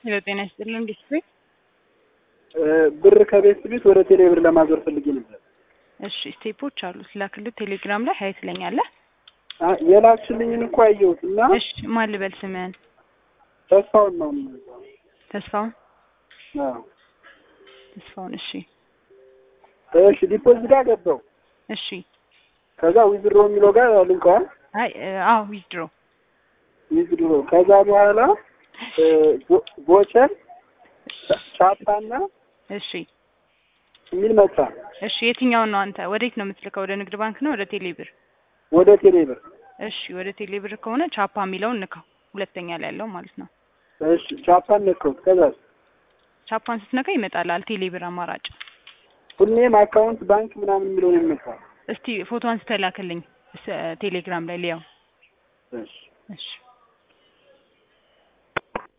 ሄሎ ጤና ይስጥልን እንዴት ነህ? ብር ከቤት ቤት ወደ ቴሌ ብር ለማዞር ፈልጌ ነበር። እሺ ስቴፖች አሉት ላክልህ ቴሌግራም ላይ ሀይ ትለኛለህ። አ- የላክሽልኝን እኮ አየሁት እና እሺ ማን ልበል ስምህን? ተስፋውን ነው። ተስፋውን አዎ። ተስፋውን እሺ እሺ ዲፖዚት ጋር ገባው። እሺ ከዛ ዊዝድሮ የሚለው ጋር ልንቀዋል። አይ እ፣ አዎ ዊዝድሮ ዊዝድሮ ከዛ በኋላ እ፣ ቮ- ቮቸር ቻፓና እሺ የሚል መጣ እሺ የትኛውን ነው አንተ ወዴት ነው የምትልከው? ወደ ንግድ ባንክ ነው ወደ ቴሌ ብር? ወደ ቴሌ ብር። እሺ ወደ ቴሌ ብር ከሆነ ቻፓ የሚለውን ንካው፣ ሁለተኛ ላይ ያለው ማለት ነው። እሺ ቻፓን ነካሁት። ከዛ ቻፓን ስትነካ ይመጣላል ቴሌ ብር አማራጭ። ሁሌም አካውንት ባንክ ምናምን የሚለውን ይመጣል። እስቲ ፎቶ አንስተህ ላክልኝ ስ- ቴሌግራም ላይ ሊያው። እሺ እሺ